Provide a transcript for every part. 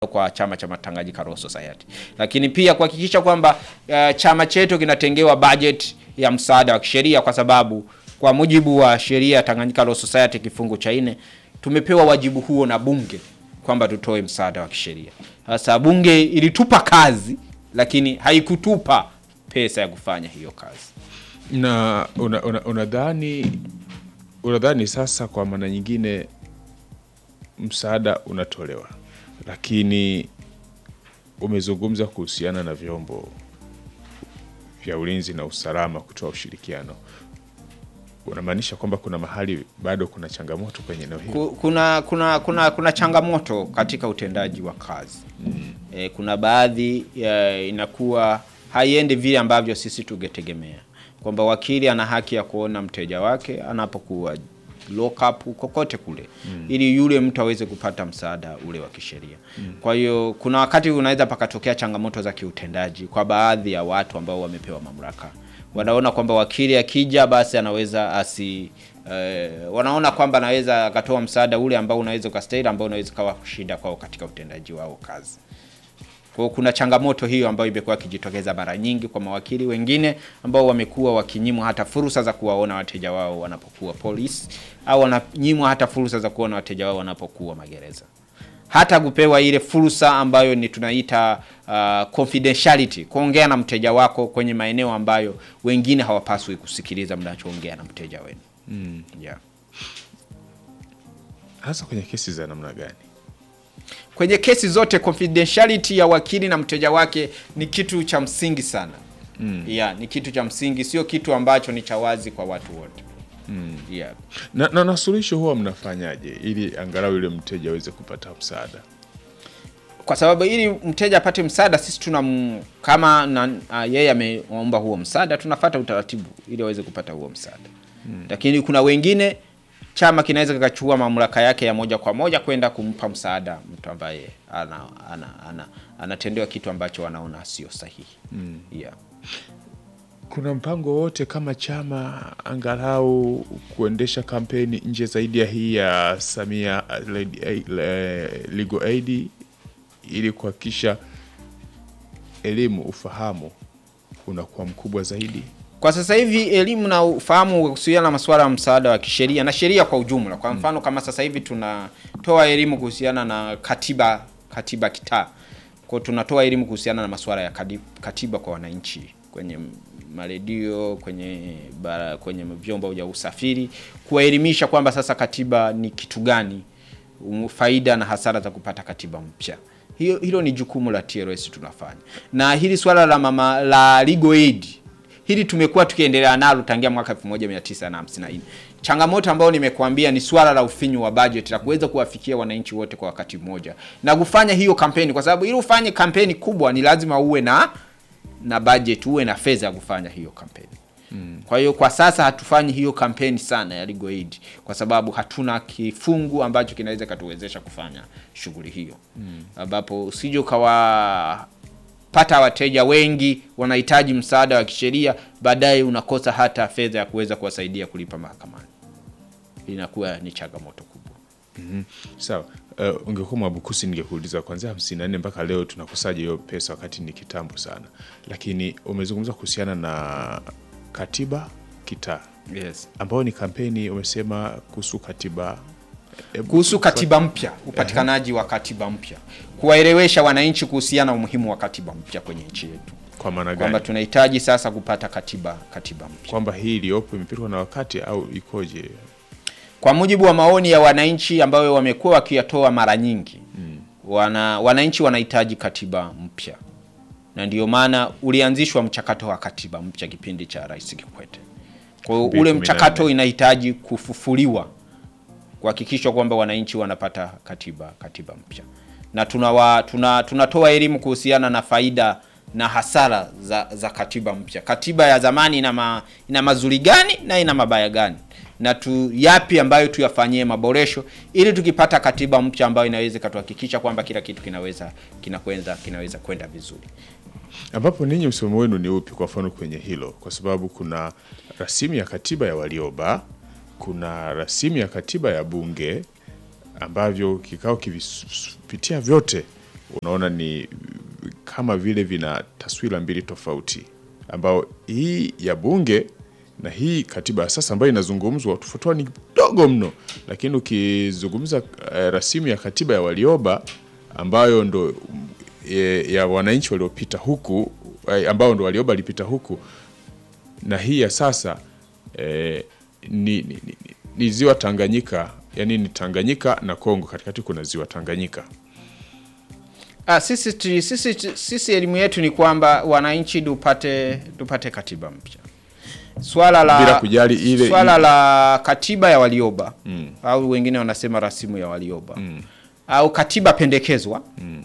kwa chama cha Tanganyika Law Society, lakini pia kuhakikisha kwamba uh, chama chetu kinatengewa budget ya msaada wa kisheria, kwa sababu kwa mujibu wa sheria ya Tanganyika Law Society kifungu cha nne tumepewa wajibu huo na bunge kwamba tutoe msaada wa kisheria. Sasa bunge ilitupa kazi, lakini haikutupa pesa ya kufanya hiyo kazi. na unadhani una, unadhani unadhani sasa kwa maana nyingine msaada unatolewa, lakini umezungumza kuhusiana na vyombo vya ulinzi na usalama kutoa ushirikiano, unamaanisha kwamba kuna mahali bado kuna changamoto kwenye eneo hili? Ku- kuna kuna kuna kuna changamoto katika utendaji wa kazi e, kuna baadhi ya inakuwa haiendi vile ambavyo sisi tungetegemea kwamba wakili ana haki ya kuona mteja wake anapokuwa lock up kokote kule ili yule mtu aweze kupata msaada ule wa kisheria. Kwa hiyo kuna wakati unaweza pakatokea changamoto za kiutendaji kwa baadhi ya watu ambao wamepewa mamlaka wanaona kwamba wakili akija basi anaweza asi eh, wanaona kwamba anaweza akatoa msaada ule ambao unaweza ukastahili ambao unaweza kawa shida kwao katika utendaji wao kazi. Kwa hiyo kuna changamoto hiyo ambayo imekuwa ikijitokeza mara nyingi kwa mawakili wengine ambao wamekuwa wakinyimwa hata fursa za kuwaona wateja wao wanapokuwa polisi au wananyimwa hata fursa za kuona wateja wao wanapokuwa magereza hata kupewa ile fursa ambayo ni tunaita uh, confidentiality, kuongea na mteja wako kwenye maeneo ambayo wengine hawapaswi kusikiliza mnachoongea na mteja wenu. Mm. Yeah. Hasa kwenye kesi za namna gani? Kwenye kesi zote confidentiality ya wakili na mteja wake ni kitu cha msingi sana. Mm. Yeah, ni kitu cha msingi, sio kitu ambacho ni cha wazi kwa watu wote. Mm. Yeah. Na, na, na suluhisho huwa mnafanyaje ili angalau yule mteja aweze kupata msaada? kwa sababu ili mteja apate msaada sisi tuna m- kama na, uh, yeye ameomba huo msaada tunafata utaratibu ili aweze kupata huo msaada hmm. Lakini kuna wengine chama kinaweza kikachukua mamlaka yake ya moja kwa moja kwenda kumpa msaada mtu ambaye ana, ana, ana, anatendewa kitu ambacho wanaona sio sahihi hmm. yeah. Kuna mpango wote kama chama angalau kuendesha kampeni nje zaidi ya hii ya Samia uh, Led- eh, le- Legal Aid ili kuhakikisha elimu, ufahamu unakuwa mkubwa zaidi? Kwa sasa hivi elimu na ufahamu kuhusiana na masuala ya msaada wa kisheria na sheria kwa ujumla. Kwa mfano kama sasa hivi tunatoa elimu kuhusiana na katiba katiba kitaa. Kwa hiyo tunatoa elimu kuhusiana na masuala ya kadi- katiba kwa wananchi kwenye maredio, kwenye bara, kwenye vyombo vya usafiri, kuwaelimisha kwamba sasa katiba ni kitu gani, um, faida na hasara za kupata katiba mpya. Hiyo, hilo ni jukumu la TLS tunafanya, na hili swala la mama la legal aid hili tumekuwa tukiendelea nalo tangia mwaka 1954. Changamoto ambayo nimekuambia ni swala la ufinyu wa budget la kuweza kuwafikia wananchi wote kwa wakati mmoja na kufanya hiyo kampeni, kwa sababu ili ufanye kampeni kubwa ni lazima uwe na na budget, uwe na fedha ya kufanya hiyo kampeni. Kwa hiyo kwa sasa hatufanyi hiyo kampeni sana ya legal aid kwa sababu hatuna kifungu ambacho kinaweza katuwezesha kufanya shughuli hiyo, ambapo usije ukawa pata wateja wengi wanahitaji msaada wa kisheria, baadaye unakosa hata fedha ya kuweza kuwasaidia kulipa mahakamani. Inakuwa ni changamoto kubwa. Sawa. Uh, ungekuwa Mwabukusi ningekuuliza kuanzia hamsini na nne mpaka leo tunakosaje hiyo pesa wakati ni kitambo sana, lakini umezungumza kuhusiana na katiba kitaa Yes. ambayo ni kampeni umesema kuhusu katiba Ebu- Kuhusu katiba mpya, upatikanaji wa katiba mpya, kuwaelewesha wananchi kuhusiana na umuhimu wa katiba mpya kwenye nchi yetu, kwa maana kwamba gani tunahitaji sasa kupata katiba katiba mpya. kwamba hii iliyopo imepitwa na wakati au ikoje? Kwa mujibu wa maoni ya wananchi ambayo wamekuwa wakiyatoa mara nyingi wana, wananchi wanahitaji katiba mpya, na ndio maana ulianzishwa mchakato wa katiba mpya kipindi cha Rais Kikwete. Kwa hiyo ule 2014. mchakato inahitaji kufufuliwa kuhakikishwa kwamba wananchi wanapata katiba katiba mpya, na tunawa, tuna, tunatoa elimu kuhusiana na faida na hasara za, za katiba mpya. Katiba ya zamani ina, ma, ina mazuri gani na ina mabaya gani, na tu yapi ambayo tuyafanyie maboresho ili tukipata katiba mpya ambayo inaweza ikatuhakikisha kwamba kila kitu kinaweza kinakwenda kinaweza kwenda vizuri. ambapo ninyi msimamo wenu ni upi kwa mfano kwenye hilo? Kwa sababu kuna rasimu ya katiba ya Warioba, kuna rasimu ya katiba ya Bunge ambavyo kikao kivipitia vyote unaona ni kama vile vina taswira mbili tofauti, ambao hii ya bunge na hii katiba ya sasa ambayo inazungumzwa tofauti ni dogo mno, lakini ukizungumza eh, rasimu ya katiba ya Warioba ambayo ndo e, ya wananchi waliopita huku eh, ambao ndo Warioba alipita huku na hii ya sasa eh, ni, ni, ni, ni, ni ziwa Tanganyika, yani ni Tanganyika na Kongo, katikati kuna ziwa Tanganyika. Ah, sisi, tu- sisi, tu- sisi elimu yetu ni kwamba wananchi tupate tupate katiba mpya. Swala la Bila kujali ile- swala la katiba ya Warioba au wengine wanasema rasimu ya Warioba au katiba pendekezwa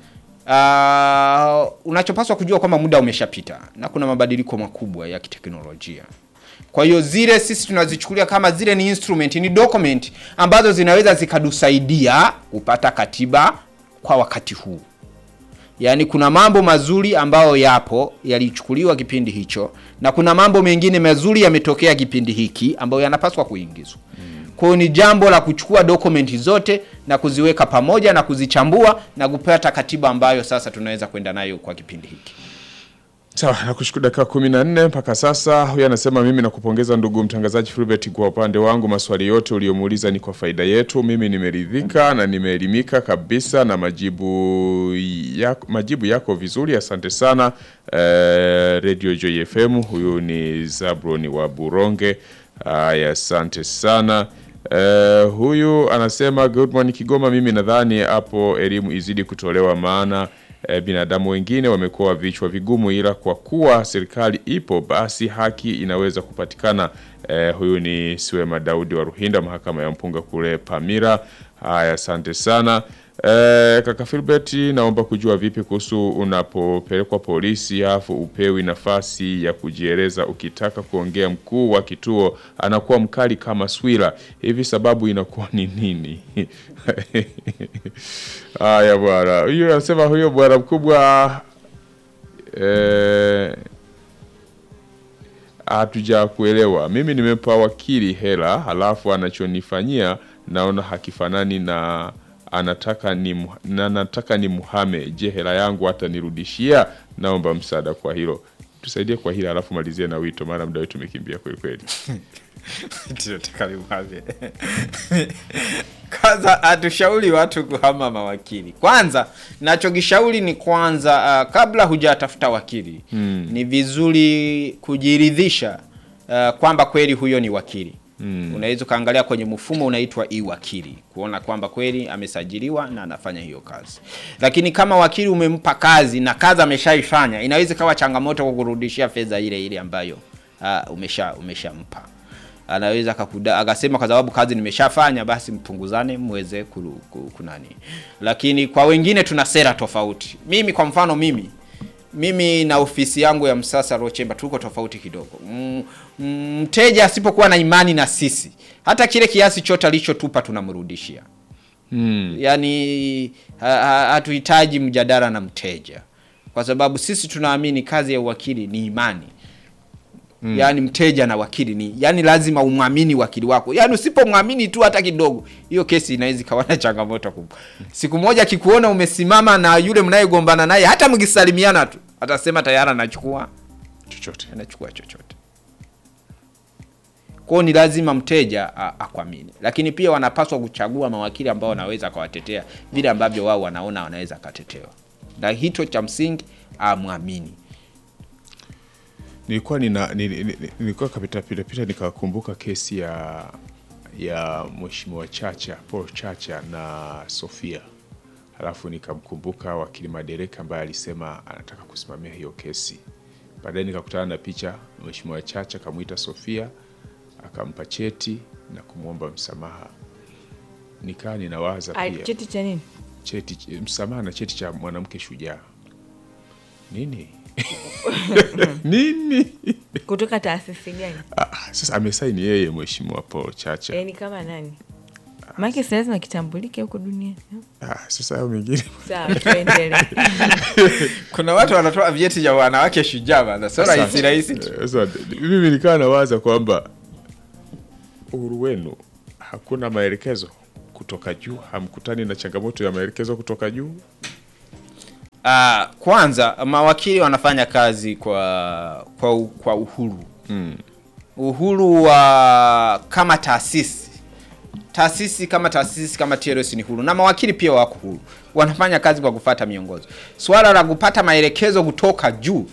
Ah, unachopaswa kujua kwamba muda umeshapita na kuna mabadiliko makubwa ya kiteknolojia. Kwa hiyo zile sisi tunazichukulia kama zile ni instrument, ni document ambazo zinaweza zikatusaidia kupata katiba kwa wakati huu. Yaani kuna mambo mazuri ambayo yapo yalichukuliwa kipindi hicho na kuna mambo mengine mazuri yametokea kipindi hiki ambayo yanapaswa kuingizwa. Kwa hiyo ni jambo la kuchukua dokumenti zote na kuziweka pamoja na kuzichambua na kupata katiba ambayo sasa tunaweza kwenda nayo kwa kipindi hiki. Sawa, nakushukuru dakika kumi na nne mpaka sasa. Huyu anasema mimi nakupongeza ndugu mtangazaji Fulbert, kwa upande wangu maswali yote uliomuuliza ni kwa faida yetu. Mimi nimeridhika na nimeelimika kabisa na majibu yako, majibu yako vizuri, asante sana. Eh, Radio Joy FM, huyu ni Zabron wa Buronge. Aya, asante sana. Eh, huyu anasema good morning Kigoma, mimi nadhani hapo elimu izidi kutolewa maana e, binadamu wengine wamekuwa vichwa vigumu, ila kwa kuwa serikali ipo basi haki inaweza kupatikana. E, huyu ni Siwema Daudi wa Ruhinda, mahakama ya mpunga kule Pamira. Haya, asante sana. E, kaka Filbert, naomba kujua vipi kuhusu unapopelekwa polisi afu upewi nafasi ya kujieleza, ukitaka kuongea mkuu wa kituo anakuwa mkali kama swila hivi, sababu inakuwa ni nini? Haya bwana, huyo anasema huyo bwana mkubwa eh, hatuja kuelewa. Mimi nimempa wakili hela, halafu anachonifanyia naona hakifanani na anataka ni mu- na nataka ni muhame. Je, hela yangu hatanirudishia? Naomba msaada kwa hilo, tusaidie kwa hilo, halafu malizie na wito, maana muda wetu umekimbia kweli kweli. Kwanza hatushauri watu kuhama mawakili. Kwanza nachokishauri ni kwanza, uh, kabla hujatafuta wakili ni vizuri kujiridhisha uh, kwamba kweli huyo ni wakili. Unaweza ukaangalia kwenye mfumo unaitwa e-wakili kuona kwamba kweli amesajiliwa na anafanya hiyo kazi. Lakini kama wakili umempa kazi na kazi ameshaifanya, inaweza ikawa changamoto kwa kurudishia fedha ile ile ambayo uh, umesha umeshampa anaweza akakuda, akasema kwa sababu kazi nimeshafanya basi mpunguzane mweze kulu, ku- kunani. Lakini kwa wengine tuna sera tofauti. Mimi kwa mfano mimi mimi na ofisi yangu ya Msasa Law Chamber tuko tofauti kidogo. M- m- Mteja asipokuwa na imani na sisi, hata kile kiasi chote alichotupa tunamrudishia. Yaani ha- ha- hatuhitaji mjadala na mteja, kwa sababu sisi tunaamini kazi ya uwakili ni imani. Yaani mteja na wakili ni yani, lazima umwamini wakili wako. Yaani usipomwamini tu hata kidogo, hiyo kesi inaweza ikawa na changamoto kubwa. Siku moja akikuona umesimama na yule mnayegombana naye, hata mkisalimiana tu, atasema tayari anachukua Chochote anachukua chochote. Kwa hiyo ni lazima mteja a- akwamini, lakini pia wanapaswa kuchagua mawakili ambao wanaweza akawatetea vile ambavyo wao wanaona wanaweza akatetewa, na hicho cha msingi amwamini. nilikuwa nina nili- nili- nilikuwa kapita pita pita nikakumbuka kesi ya ya mheshimiwa Chacha Paul Chacha na Sofia, halafu nikamkumbuka wakili Madereka ambaye alisema anataka kusimamia hiyo kesi. Baadaye nikakutana na picha, mheshimiwa Chacha akamwita Sofia akampa cheti na kumwomba msamaha. Nikaa ninawaza Ah, pia cheti cha nini? cheti msamaha na cheti cha mwanamke shujaa nini nini Kutoka taasisi gani? Ah, sasa amesaini yeye mheshimiwa Paul Chacha. Yaani kama nani? Maana si lazima kitambulike huko duniani. Ah, sasa hayo mengine Sawa, tuendelee. Kuna watu wanatoa vyeti vya wanawake shujaa bana, sio rahisi rahisi tu. Eh, sasa, mimi nikaa nawaza kwamba uhuru wenu hakuna maelekezo kutoka juu, hamkutani na changamoto ya maelekezo kutoka juu. Ah, kwanza mawakili wanafanya kazi kwa kwa, u- kwa uhuru Mm. uhuru wa kama taasisi taasisi kama taasisi kama TLS ni huru na mawakili pia wako huru, wanafanya kazi kwa kufata miongozo. Swala la kupata maelekezo kutoka juu